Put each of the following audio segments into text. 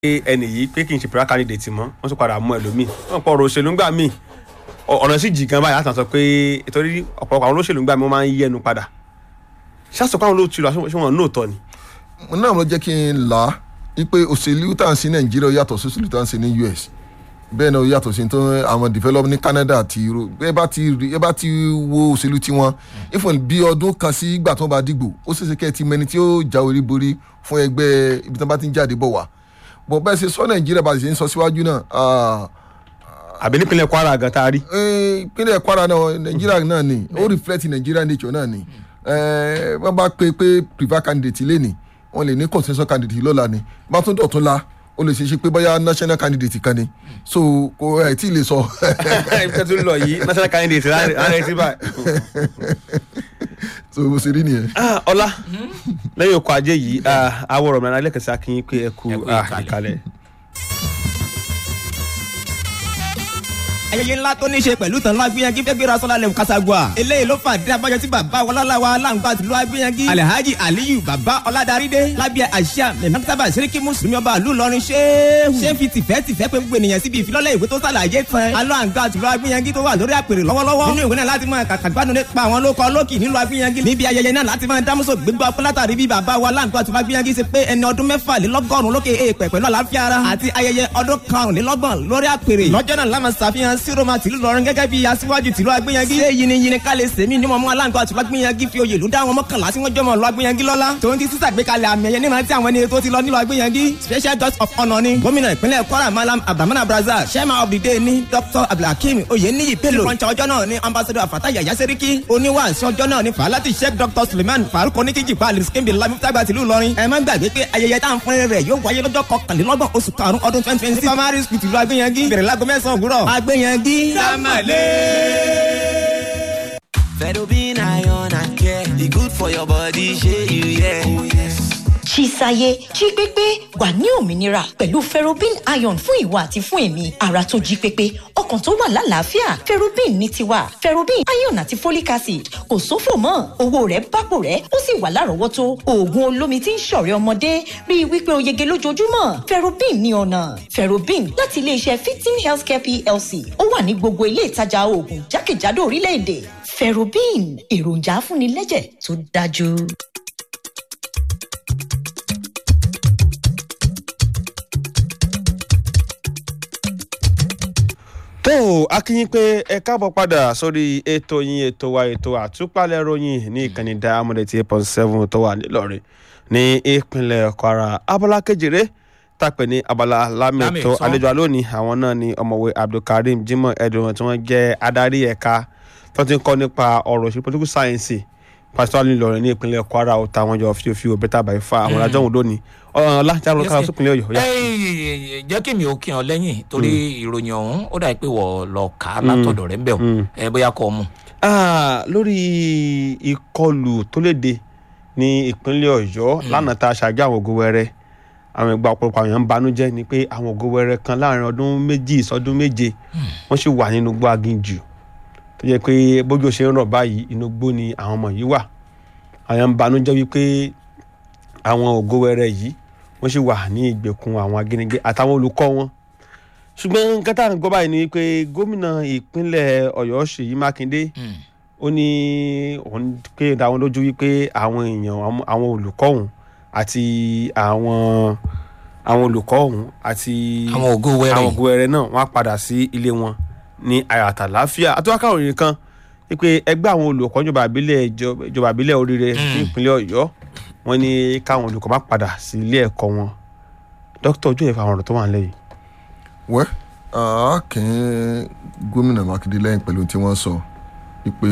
ẹnì yìí pé kì í ṣe prayer candidate mọ́ wọ́n tún padà mú ẹlòmíì wọ́n pọ̀ ọ̀rọ̀ òṣèlú ńgbà míì ọ̀nà sì jì gan báyìí láti sọ pé ìtorí ọ̀pọ̀lọpọ̀ àwọn olóṣèlú ńgbà míì wọ́n máa ń yí ẹnu padà ṣáàsọpọ̀ àwọn olóòtú ṣé wọn nóòtọ́ ni. náà ló jẹ́ kí n là á wípé òṣèlú tá à ń sí nàìjíríà yàtọ̀ sí òṣèlú tá à ń sí ní us bẹ́ẹ̀ náà ó yàtọ̀ sí tó àwọn develop ní canada àti euro ẹ bá ti rí ẹ bá ti wo òṣèlú tiwọn ifon bí ọdún kan sí ìgbà tó bá dìgbò ó ṣeéṣe kẹ́ ẹ ti mẹni tí ó já orí borí fún ẹgbẹ́ ibi tí wọ́n bá ti ń jáde bọ̀ wá bọ̀ bẹ́ẹ̀ ṣe sọ nàìjíríà bá ṣe ń sọ síwájú náà àbí nípínlẹ̀ kwara gan tá a rí. ìpínlẹ̀ kwara náà nàìjíríà náà ni ó reflect nàìjíríà nature náà ni wọ́n bá pe pé prefer candidate lé ní wọ́n lè ní consensus candidate lọ́la ni bá tún dọ̀tún la ó lè ṣe ṣe pé bóyá national candidate kan ni so kò ẹ̀ tí ì lè sọ. ìfẹ́ tó lọ yìí national candidate rárẹ̀ sí báyìí. so bó ṣe rí nìyẹn. ọlá lẹ́yìn ọkọ̀ ajé yìí àwòrán mi alẹ́ kẹsàn-án kí n pé ẹ kú ìkàlẹ̀. ayẹyẹ ńlá tó ní ṣe pẹ̀lú tàn ló agbẹ́yẹngí fẹ́ gbéra sọ́lá lẹ́wọ̀n kásagua eléyìí ló fà dé abájọ tí bàbá wọláláwa aláǹgbá tìlú agbẹ́yẹngí alhaji aliyu bàbá ọládàrídé lábẹ́ àṣà mẹ́mẹ́tàbà sẹ́ríkì mùsùlùmí ọba àlù lọrin ṣéhù ṣé fi tìfẹ́ tìfẹ́ pé gbogbo ènìyàn síbi ìfilọ́lẹ̀ ìwé tó sàlàyé tán aláǹgbá tìlú agbẹ́yẹngí tó wà lórí àpèrè lọ́wọ́lọ́wọ́ nínú ìwé náà láti máa kàkàgbánu nípa àwọn lóko lókì nílùú agbẹ́yẹngí níbi ayẹyẹ náà láti máa dámúso gbégbá ọpẹ́ látàrí bí bàbá wa aláǹgbá tìlú agbẹ́yẹngí ṣe pé ẹni ọdún mẹ́fàlélọ́gọ́rùn-ún lókè èèpẹ̀ pẹ̀lú àlàáfíà ara àti ayẹyẹ ọdún karùnlélọ́gbọ̀n lórí àpèrè lọ́jọ́ náà lámà ṣàfihàn síroma tìlú lọrin ọ̀run gẹ́gẹ́ bí aṣíwájú tìlú agbẹ́yẹngí. ṣé yiniyini ká lè sèmi ní mọ̀mọ́ aláǹgbá tìlú agbẹ́yẹngí fi oyè lù dá àwọn mọ́kànlá tí wọ́n jọmọ̀ lọ agbẹ́yẹngí lọ́lá. tòun ti sísàgbékalẹ̀ àmì ẹ̀yẹ nígbà tí àwọn ẹni tó ti lọ nílò agbẹ́yẹngí. special guest of honour ni gómìnà ìpínlẹ̀ kwara malam abdulhamid brazza chairman of the day ni dr abdulhakeem oyeniyi bello. ìfọ̀nṣẹ́ ọjọ́ náà ni ambassador afata yaya seriki. oníwàásù ọjọ́ náà ni falati sheikh dr suleiman faruk oníkíjì pa aliskimbi lamifitagba tìlú ìlọrin. ẹ má gbàgbé pé ayẹyẹ tá à ń fún rẹ̀ yóò wáyé lọ́jọ́ kọkànlélọ́gbọ̀n oṣù karùn-ún ọdún twenty twenty six. primary school tìlú agbẹ́yẹngí bẹ̀rẹ̀ láago mẹ́sàn-án òwúrọ̀. agbẹ́yẹngí. Fedobin iron and care, e good for your body, shey you yeah. Oh yes. Chisaye jí pépé wà ní òmìnira pẹ̀lú ferrobin iron fún ìwà àti fún èmi ara tó jí pépé ọkàn tó wà lálàáfíà ferrobin ní tiwa ferrobin iron àti folic acid kò sófò mọ́ owó rẹ̀ bápò rẹ̀ ó sì wà lárọ̀ọ́wọ́tó oògùn olómi tí ń ṣọ̀rẹ́ ọmọdé rí i wípé o yege lójoojúmọ́ ferrobin ní ọ̀nà ferrobin láti iléeṣẹ́ fifteen healthcare plc ó wà ní gbogbo ilé ìtajà oògùn jákèjádò orílẹ̀-èdè ferrobin èròjà afúnilẹ́jẹ̀ tó dájú. tó o akínyín pé ẹ káàbọ̀ padà sórí ètò yín ètò wa ètò àtúpalẹ̀ ròyìn ní ìkànnì diamond eight point seven tó wà nílọrin ní ìpínlẹ̀ kwara abala kejìlé tàpẹ́ ní abala lámẹ̀tọ́ àlejò alónìí àwọn náà ni ọmọwé abdulkareem jimoh edwin tí wọ́n jẹ́ adarí ẹ̀ka tó ti ń kọ́ nípa ọ̀rọ̀ òṣèlú political science pásítọ̀ nílọrin ní ìpínlẹ̀ kwara ó ta wọn jọ fíofíò bẹ́tà báyìí fa àwọn adájọ́ òun lónìí ọ̀la jábọ̀ kára sópinlẹ̀ ọ̀yọ́. jẹ́ kí mi ò kí ọ lẹ́yìn torí ìròyìn ọ̀hún ó dà pé wọ́n lọ kà á látọ̀dọ̀ rẹ̀ ń bẹ̀ ọ́ ẹ bóyá kọ́ ọ mu. lórí ìkọlù tó léde ní ìpínlẹ̀ ọ̀yọ́ lánàá tá a ṣàjọ àwọn ògo wẹrẹ àwọn ìgbà ọ̀pọ̀lọpọ̀ àwọn èèyàn ń banújẹ́ ni pé àwọn ògo wẹrẹ kan láàrin ọdún méjì sọdún méje wọ́n sì wà nínú gbọ́ aginjù tó jẹ́ pé bójú ṣe ń rọ̀ báyìí inú gbó ni àwọn ọmọ yìí wà àwọn ń banújẹ́ wípé àwọn ògo wẹrẹ yìí wọ́n sì wà ní ìgbèkùn àwọn ajínigbé àtàwọn olùkọ́ wọn ṣùgbọ́n nǹkan tá à ń gbọ́ báyìí ni wípé gómìnà ìpínlẹ̀ ọ̀yọ́ ṣèyí mákindé ó ní òun pé dáwọn lójú wípé àwọn èèyàn àwọn olùkọ́ òun àti àwọn àwọn olùkọ́ òun àti àwọn ògo wẹrẹ àwọn ògo wẹrẹ náà wọ́n á padà sí ilé wọn ní àyàtà láfíà àtúwákà òrìn kan wípé ẹgbẹ́ àwọn olùkọ́ ìjọba àbílẹ̀ ìjọba àbílẹ̀ oríire ní ìpínlẹ̀ ọ̀yọ́ wọ́n ní káwọn olùkọ́ má padà sí ilé ẹ̀kọ́ wọn dókítà ojú ẹ̀fọ́ àwọn ọ̀rọ̀ tó wà nílẹ̀ yìí. wẹ́ àákín gómìnà mákindé lẹ́yìn pẹ̀lú tí wọ́n sọ wípé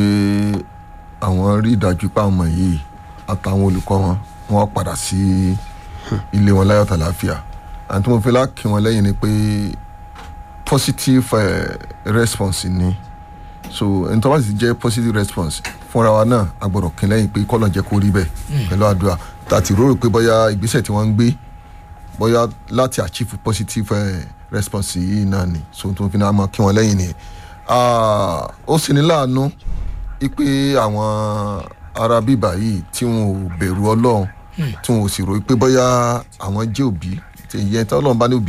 àwọn rí ìdájú pé àwọn ọmọ yìí àtàwọn olùkọ́ wọn wọ́n padà sí ilé wọn láyọ̀ tàlàáfíà àti mo fi láàkí wọn lẹ́yìn ni pé positive uh, response ni so ẹni tó bá sì jẹ́ positive response fúnra wa náà a gbọ́dọ̀ kín lẹ́yìn pé kọ́lọ̀ jẹ́ kó rí bẹ́ẹ̀ pẹ̀lú àdúrà tàti rò pé bóyá ìgbésẹ̀ tí wọ́n ń gbé bóyá láti achieve positive uh, response yìí náà ni so tó fi náà mọ kí wọ́n lẹ́yìn ni ó sì ní láàánú pé àwọn ará bíbà yìí tí wọn ò bẹ̀rù ọlọ́run tí wọn ò sì rò pé bóyá àwọn jẹ́ òbí ìyẹn tí ọlọ́run bá ní òbí